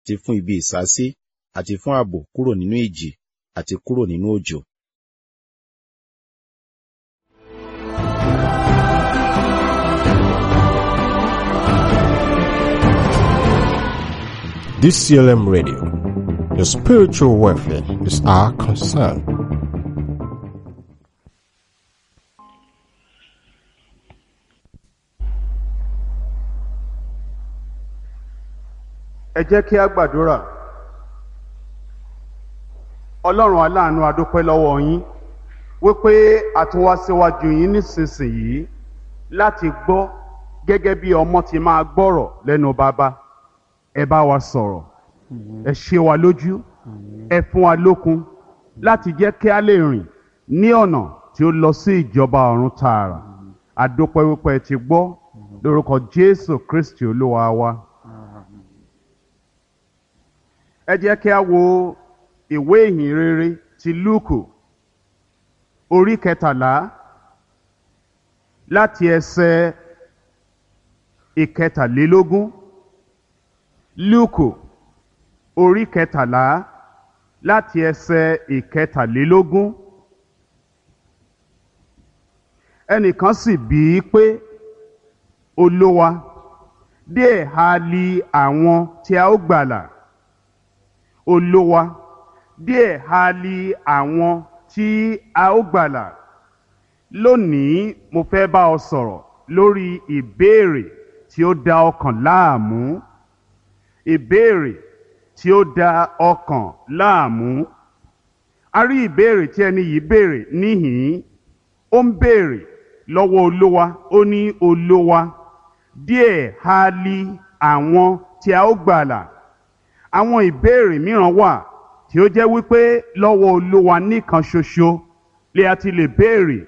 àti fún ibi ìsásí àti fún ààbò kúrò nínú ìjì àti kúrò nínú òjò. DCLM Radio. Your spiritual welfare is our concern. ẹ jẹ́ kí a gbàdúrà ọlọ́run aláàánú adúpẹ́ lọ́wọ́ yín wípé a tún wá síwájú yín nísinsìnyí láti gbọ́ gẹ́gẹ́ bí ọmọ ti máa gbọ́rọ̀ lẹ́nu bàbá ẹ bá wa sọ̀rọ̀ ẹ ṣe wa lójú ẹ fún wa lókun láti jẹ́ kí a lè rìn ní ọ̀nà tí ó lọ sí ìjọba ọ̀run tààrà adúpẹ́ wípé ẹ ti gbọ́ lórúkọ jésù kristi olúwa wa. ẹ jẹ́ kí a wo ìwé ìhìn rere ti lúùkù orí kẹtàlá láti ẹsẹ̀ ìkẹtàlélógún lúùkù orí kẹtàlá láti ẹsẹ̀ ìkẹtàlélógún ẹnìkan sì bí i pé olówa díẹ̀ ha li àwọn tí a ó gbàlà olówa díẹ̀ ha li àwọn tí a ó gbàlà lónìí mo fẹ́ bá ọ sọ̀rọ̀ lórí ìbéèrè tí ó da ọkàn láàmú ìbéèrè tí ó da ọkàn láàmú a rí ìbéèrè tí ẹni yìí béèrè níhìn ó ń béèrè lọ́wọ́ olówa ó ní olówa díẹ̀ ha li àwọn tí a ó gbàlà àwọn ìbéèrè mìíràn wà tí ó jẹ́ wípé lọ́wọ́ olúwa nìkan ṣoṣo lè a ti lè béèrè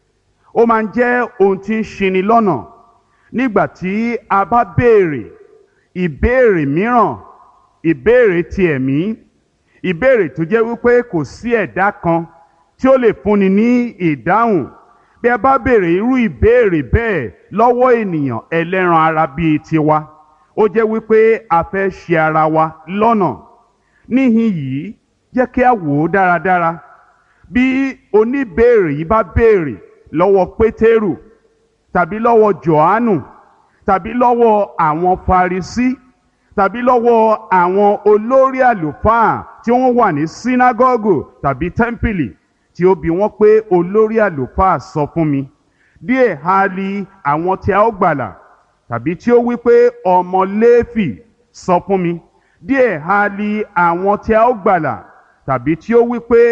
ó máa ń jẹ́ ohun tí ń ṣini lọ́nà nígbà tí a bá béèrè ìbéèrè mìíràn ìbéèrè ti ẹ̀mí ìbéèrè tó jẹ́ wípé kò sí ẹ̀dá kan tí ó lè fúnni ní ìdáhùn bí a bá béèrè irú ìbéèrè bẹ́ẹ̀ lọ́wọ́ ènìyàn ẹlẹ́ran ara bíi tiwa ó jẹ́ wípé a fẹ́ ṣe ara wa lọ́nà níhìn yìí jẹ́ kí a wò ó dáradára bí oníbéèrè yìí bá béèrè lọ́wọ́ pétérù tàbí lọ́wọ́ johannu tàbí lọ́wọ́ àwọn farisí tàbí lọ́wọ́ àwọn olórí àlùfáà tí wọ́n wà ní sínágọ́gù tàbí tẹ́ḿpìlì tí ó bi wọ́n pé olórí àlùfáà sọ fún mi díẹ̀ ha li àwọn tí a ó gbàlà tàbí tí ó wí pé ọmọ léèfì sọ fún mi díẹ̀ ha li àwọn tí a ó gbàlà tàbí tí ó wí pé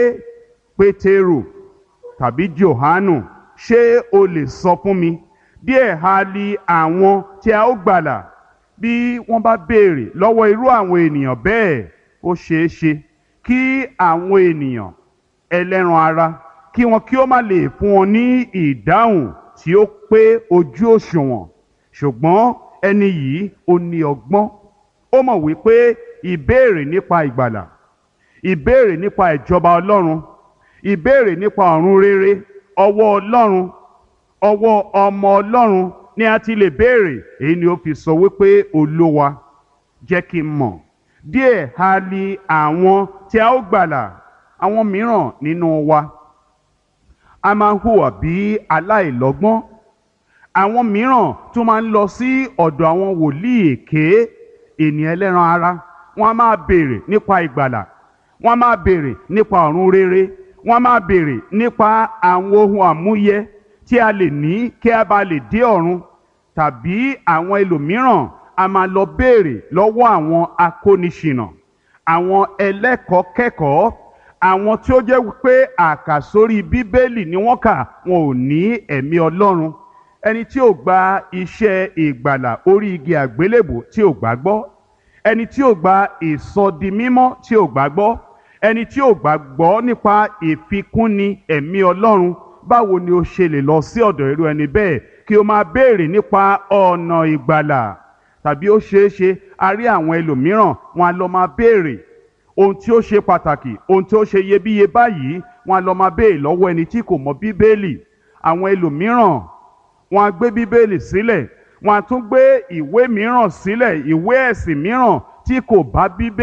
pétérù tàbí johanu ṣé o lè sọ fún mi díẹ̀ ha li àwọn tí a ó gbàlà bí wọ́n bá béèrè lọ́wọ́ irú àwọn ènìyàn bẹ́ẹ̀ ó ṣeé ṣe kí àwọn ènìyàn ẹlẹ́ran ara kí wọn kí ó má lè fún wọn ní ìdáhùn tí ó pé ojú òṣùwọ̀n ṣùgbọ́n ẹni yìí ó ní ọgbọ́n ó mọ̀ wípé ìbéèrè nípa ìgbàlà ìbéèrè nípa ìjọba ọlọ́run ìbéèrè nípa ọ̀run rere ọwọ́ ọlọ́run ọwọ́ ọmọ ọlọ́run ni a ti lè béèrè èyí ni ó fi sọ wípé olówa jẹ́ kí n mọ̀ díẹ̀ ha li àwọn tí a ó gbàlà àwọn mìíràn nínú wa a máa ń hùwà bí aláìlọ́gbọ́n àwọn mìíràn tún máa ń lọ sí ọ̀dọ̀ àwọn wòlíì èké ènìyàn ẹlẹ́ran ara wọ́n á máa béèrè nípa ìgbàlà wọ́n á máa béèrè nípa ọ̀run rere wọ́n á máa béèrè nípa àwọn ohun àmúyẹ tí a lè ní kí a bá lè dé ọ̀run tàbí àwọn ẹlòmíràn a máa lọ béèrè lọ́wọ́ àwọn akóniṣìnà àwọn ẹlẹ́kọ̀ọ́ kẹ́kọ̀ọ́ àwọn tí ó jẹ́ pé àkàsórí bíbélì ni wọ́n kà wọn ò ní ẹ̀mí ọlọ́run ẹni tí ò gba iṣẹ́ ìgbàlà orí igi àgbélébò tí ò gbàgbọ́ ẹni tí ò gba ìsọdimímọ́ tí ò gbàgbọ́ ẹni tí ò gbàgbọ́ nípa ìfikúnni ẹ̀mí ọlọ́run báwo ni o ṣe lè lọ sí ọ̀dọ̀ irú ẹni bẹ́ẹ̀ kí o máa béèrè nípa ọ̀nà ìgbàlà tàbí ó ṣeé ṣe a rí àwọn ẹlòmíràn wọn a lọ máa béèrè ohun tí ó ṣe pàtàkì ohun tí ó ṣe iyebíye báyìí wọn a lọ máa béèrè lọ́wọ́ ẹni tí kò mọ bíbélì àwọn ẹlòmíràn wọn a gbé bíbélì sílẹ̀ wọn a tún gbé ìwé mìíràn sílẹ̀ ìwé ẹ̀sìn mìíràn tí kò bá bíbélì.